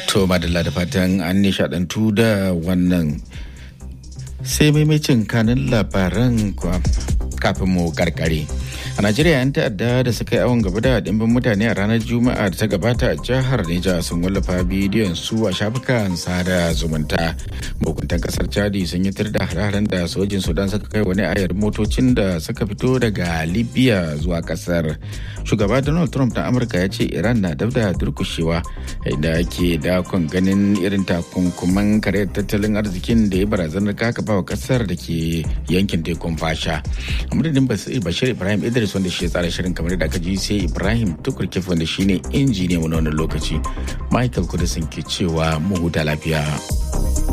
To madalla da fatan an nishadantu da wannan sai maimacin kanin labaran kafin mu karkare. A Najeriya 'yan ta'adda da suka yi awon gaba da dimbin mutane a ranar Juma'a da ta gabata a jihar Neja sun wallafa bidiyon su a shafukan sada zumunta. Mahukuntan kasar Chadi sun yi da hararen da sojin Sudan suka kai wani ayar motocin da suka fito daga Libya zuwa kasar. Shugaba Donald Trump na Amurka ya ce Iran na dab da durkushewa inda ake dakon ganin irin takunkuman kare tattalin arzikin da ya barazanar kakaba wa kasar da ke yankin tekun fasha. A madadin Bashir Ibrahim Idris wanda shi ya tsara shirin kamar da aka ji sai Ibrahim Tukurkif wanda shine injiniya mu na wannan lokaci. Michael Kudisin ke cewa mu huta lafiya.